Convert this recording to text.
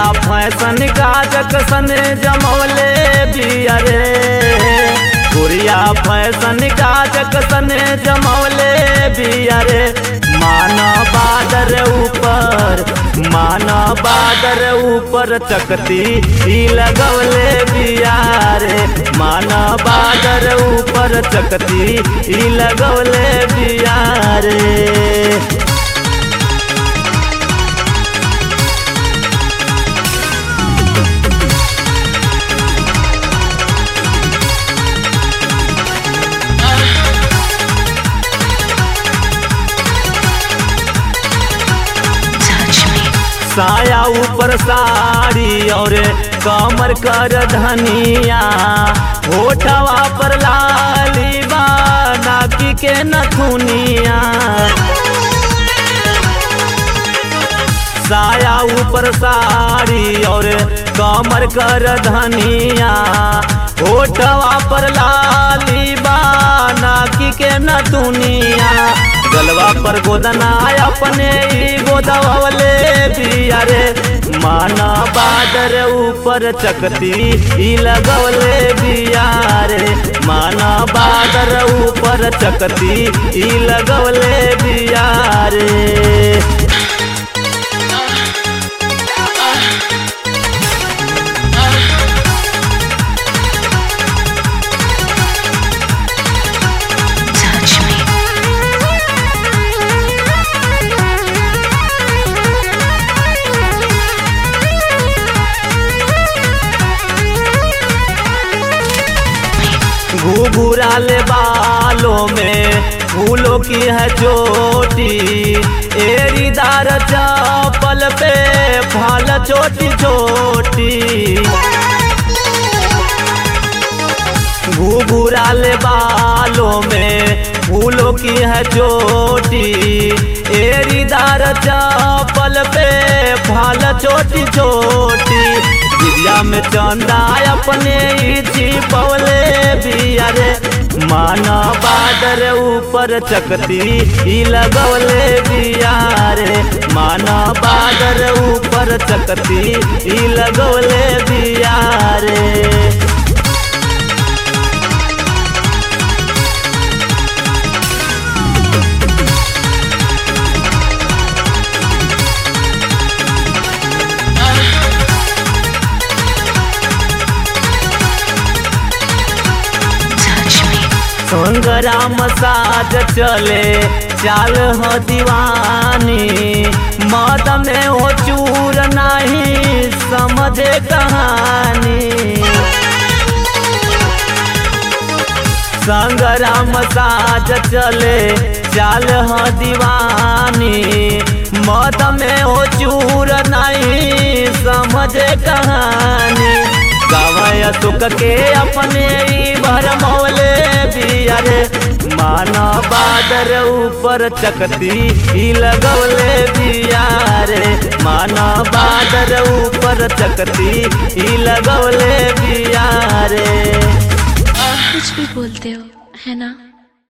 fashion काजक सन जमौले बिया रे गुड़िया फैशन काजक सन जमौले बिया रे माना बादर ऊपर माना बादर ऊपर चकती ही लगवले बिया रे माना बादर ऊपर चकती ही लगवले बिया रे touch me, साया ऊपर साड़ी और कमर कर धनिया होठवा पर लाली बा नाकी के नथुनिया साया ऊपर साड़ी और कमर कर धनिया होठवा पर लाली बा नाकी के नथुनिया गलवा पर गोदना अपने ही गोदवले बिया रे माना बादर ऊपर चकती ही लगवले बिया रे माना बादर ऊपर चकती ही लगवले बिया रे touch me, घुघुराले बालों में फूलों की है चोटी एरीदार चपल पे फाल छोटी छोटी घुघुराले बालों में फूलों की है चोटी एरीदार चपल पे फाल छोटी छोटी विद्या में चंदा अपने ही छिपवले बिया रे माना बादर ऊपर चकती ही लगवले बिया रे माना बादर ऊपर चकती ही लगवले बिया रे touch me, संग्राम साज चले चाल हो दीवानी मद में हो चूर नहीं समझे कहानी संग्राम साज चले चाल हो दीवानी मद में हो चूर नहीं समझे कहानी गवय सुख के अपने ही भरमौले बिया रे माना बादर ऊपर चकती ही लगौले बिया रे माना बादर ऊपर चकती ही लगौले बिया रे कुछ भी बोलते हो है ना